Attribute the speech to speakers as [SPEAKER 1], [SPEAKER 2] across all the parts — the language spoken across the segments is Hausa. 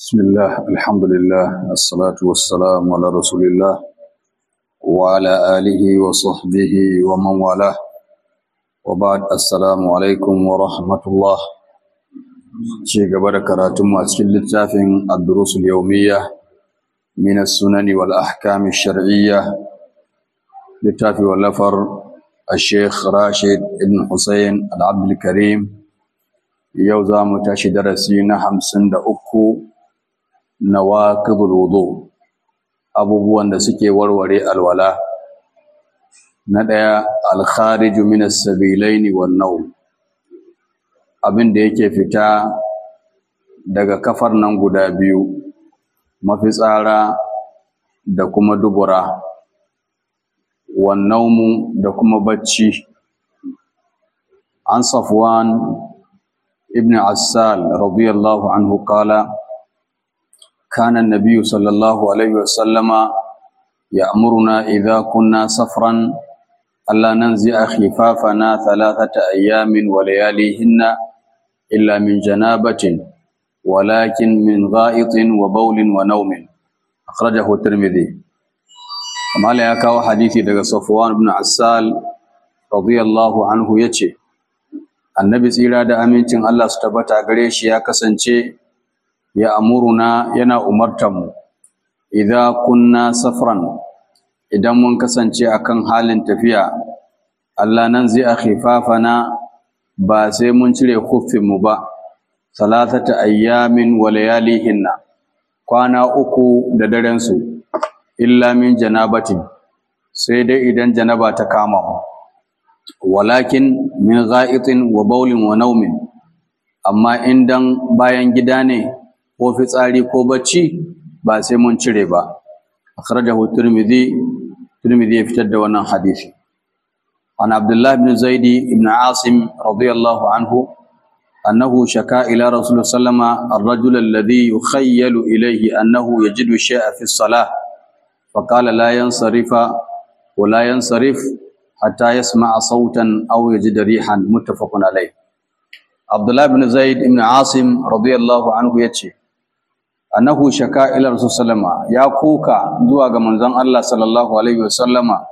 [SPEAKER 1] بسم الله الحمد لله الصلاة والسلام على رسول الله وعلى آله وصحبه ومن والاه وبعد السلام عليكم ورحمة الله شيء قبل كراتم أسكن للتافن الدروس اليومية من السنن والأحكام الشرعية للتافي واللفر الشيخ راشد بن حسين العبد الكريم يوزا متاشي درسينا حمسن دا أكو nawaqidul wudu abubuwan da suke warware alwala na daya al-khariju min as-sabilaini wan nawm abin da yake fita daga kafar nan guda biyu mafitsara da kuma dubura wan nawmu da kuma bacci an safwan ibn assal radiyallahu anhu qala كان النبي صلى الله عليه وسلم يأمرنا إذا كنا سفرا ألا ننزع خفافنا ثلاثة أيام ولياليهن إلا من جنابة ولكن من غائط وبول ونوم أخرجه الترمذي كما لا يكاو حديثي دغ صفوان بن عسال رضي الله عنه يچه annabi tsira da amincin Allah su tabbata gare shi ya kasance ya amuruna yana umartanmu idza kunna safran idan mun kasance akan halin tafiya Allah nan zai akhifafana ba sai mun cire mu ba salatata ayyamin wa layalihinna kwana uku da daren su illa min janabatin sai dai idan janaba ta kama mu walakin min gha'itin wa bawlin wa naumin amma indan bayan gida ne ko fitsari ko bacci ba sai mun cire ba akhrajahu tirmidhi tirmidhi ya fitar da wannan hadisi an abdullah ibn zaid ibn asim radiyallahu anhu annahu shaka ila rasul sallama ar-rajul alladhi yukhayyalu ilayhi annahu yajidu shay'a fi as-salah فقال لا ينصرف ولا ينصرف حتى يسمع صوتا أو يجد ريحا متفق عليه عبد الله بن زيد بن عاصم رضي الله عنه يتشي annahu shaka ila rasul sallama ya kuka zuwa ga manzon Allah sallallahu alaihi wasallama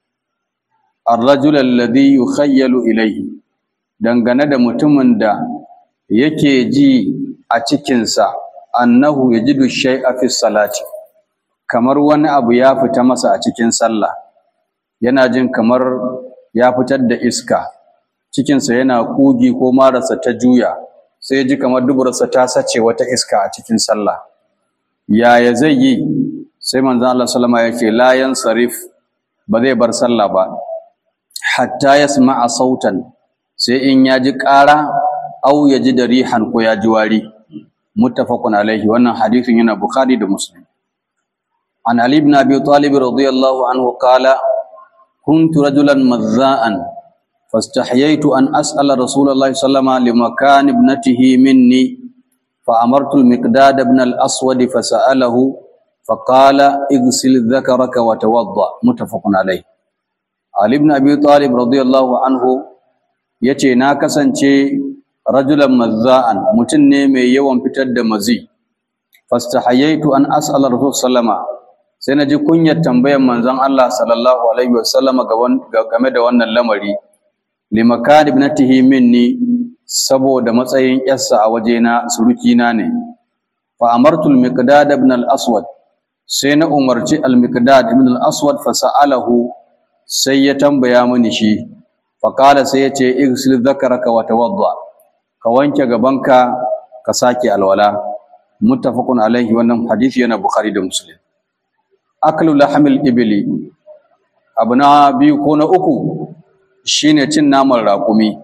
[SPEAKER 1] ar-rajul alladhi yukhayyalu ilayhi dangane da mutumin da yake ji a cikinsa annahu yajidu shay'a fi salati kamar wani abu ya fita masa a cikin sallah yana jin kamar ya fitar da iska cikinsa yana kugi ko marasa ta juya sai ji kamar duburarsa ta sace wata iska a cikin sallah yaya zai yi sai manzon Allah sallama ya ce la yansarif ba zai bar sallah ba hatta yasma'a sautan sai in ya ji ƙara au ya ji da rihan ko ya ji wari muttafaqun alaihi wannan hadisin yana bukhari da muslim an ali ibn abi talib radiyallahu anhu qala kuntu rajulan mazza'an فاستحييت أن أسأل رسول الله صلى الله عليه وسلم لمكان ابنته مني فأمرت المقداد بن الأسود فسأله فقال اغسل ذكرك وتوضأ متفق عليه علي بن أبي طالب رضي الله عنه yace na kasance rajulan mazza'an mutum ne mai yawan fitar da mazi fastahayaitu an as'ala rasul sallama sai na ji kunyar tambayar manzon Allah sallallahu alaihi wasallama game da wannan lamari limakan ibnatihi minni saboda matsayin yarsa a wajena surukina ne fa amartu al-miqdad ibn al-aswad sai na umarci al-miqdad ibn al-aswad fa sa'alahu sai ya tambaya mini shi fa qala sai ya ce igsil dhakaraka wa tawadda ka wanke gabanka ka sake alwala muttafaqun alaihi wannan hadisi yana bukhari da muslim aklu lahmil ibli abuna biyu ko na uku shine cin naman raƙumi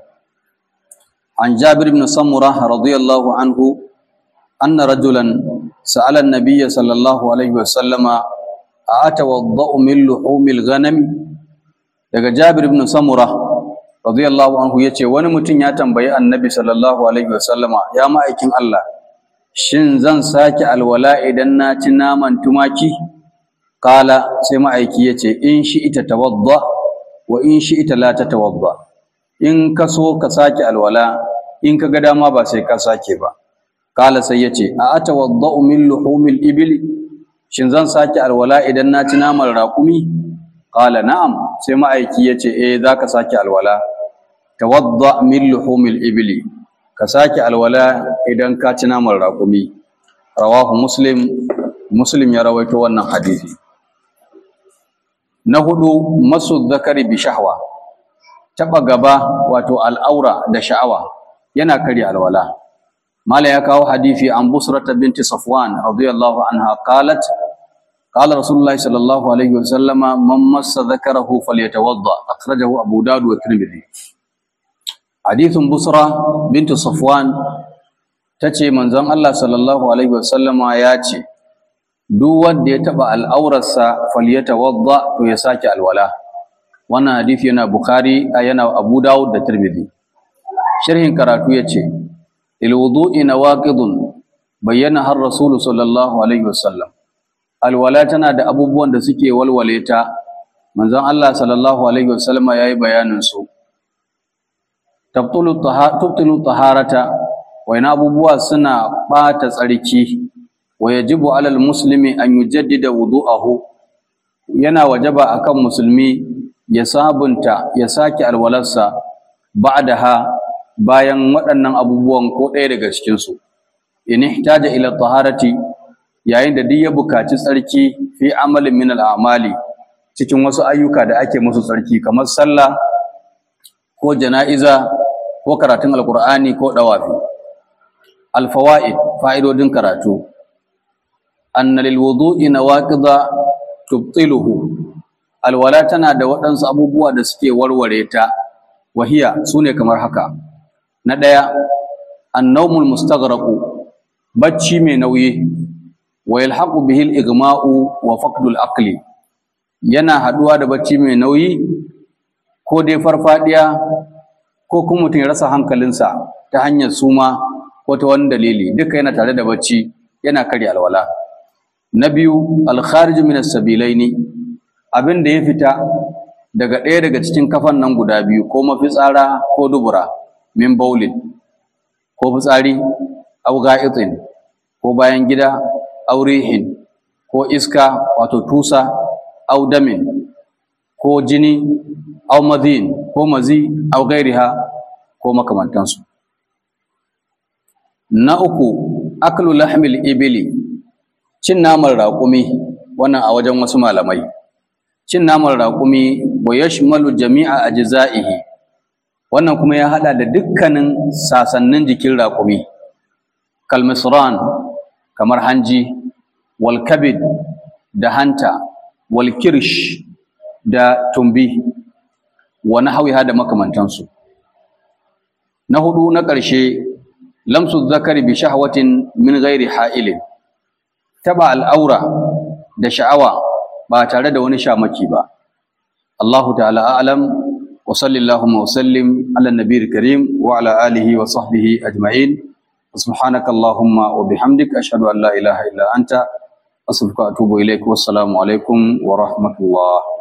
[SPEAKER 1] an jabir ibn samura radiyallahu anhu anna rajulan sa'ala an-nabiy sallallahu alaihi wa sallama atawadda'u min luhumil ghanam daga jabir ibn samura radiyallahu anhu yace wani mutum ya tambayi annabi sallallahu alaihi wa sallama ya ma'aikin Allah shin zan sake alwala idan na ci naman tumaki qala sai ma'aiki yace in shi ita tawadda wa in shi ita la tatawadda in ka so ka sake alwala in ka ga dama ba sai ka sake ba kala sai yace a atawaddau min luhumil ibli shin zan sake alwala idan na ci naman raƙumi kala na'am sai ma'aiki yace eh zaka sake alwala tawadda min luhumil ibli ka sake alwala idan ka ci naman raƙumi rawahu muslim muslim ya rawaito wannan hadisi na hudu masu zakari bi shahwa taba gaba wato al'aura da sha'awa yana karya alwala mala ya kawo hadisi an busrata binti safwan radiyallahu anha qalat qala rasulullahi sallallahu alaihi wa sallama man massa dhakarahu falyatawadda akhrajahu abu dawud wa tirmidhi hadithun busra binti safwan tace manzon Allah sallallahu alaihi wa sallama ya ce duk wanda ya taba al'aurarsa falyatawadda to ya sake alwala wannan hadisi yana bukhari yana abu dawud da tirmidhi sharhin karatu yace il wudu'i nawaqidun bayyana har rasulu sallallahu alaihi wasallam alwala tana da abubuwan da suke walwale ta manzon Allah sallallahu alaihi wasallam yayi bayanin su tabtulu tubtilu taharata wa ina abubuwa suna bata tsarki wa yajibu alal muslimi an yujaddida wudu'ahu yana wajaba akan musulmi ya sabunta ya sake alwalarsa ba'daha bayan waɗannan abubuwan ko ɗaya daga cikin su in ihtaja ila taharati yayin da duk ya bukaci tsarki fi amalin min al'amali cikin wasu ayyuka da ake musu tsarki kamar sallah ko jana'iza ko karatun alqur'ani ko dawafi alfawaid fa'idodin karatu anna lil wudu'i nawaqidha tubtiluhu alwala tana da waɗansu abubuwa da suke warware ta wahiya sune kamar haka na ɗaya annawmul mustaghraqu bacci mai nauyi wa yalhaqu bihi al-igma'u wa faqdul aqli yana haduwa da bacci mai nauyi ko dai farfadiya ko kuma mutum ya rasa hankalinsa ta hanyar suma ko ta wani dalili duka yana tare da bacci yana karya alwala na biyu al-kharij min as-sabilaini abin da ya fita daga ɗaya daga cikin kafan nan guda biyu ko mafitsara ko dubura min baulin ko fitsari au ga'itin ko bayan gida au rihin ko iska wato tusa au damin ko jini au madhin ko mazi au gairiha ko makamantansu na uku aklu lahmil ibili cin naman raƙumi wannan a wajen wasu malamai cin naman raƙumi wa yashmalu jami'a ajza'ihi wannan kuma ya hada da dukkanin sasannin jikin raƙumi kalmisran kamar hanji wal kabid da hanta wal kirsh da tumbi wa nahwiha da makamantansu na hudu na ƙarshe lamsu zakari bi shahwatin min ghairi ha'ilin taba al'aura da sha'awa ba tare da wani shamaki ba Allahu ta'ala a'lam wa sallallahu wa sallim ala nabiyil karim wa ala alihi wa sahbihi ajma'in subhanaka allahumma wa bihamdika ashhadu an la ilaha illa anta astaghfiruka wa atubu ilaik wassalamu alaikum wa rahmatullah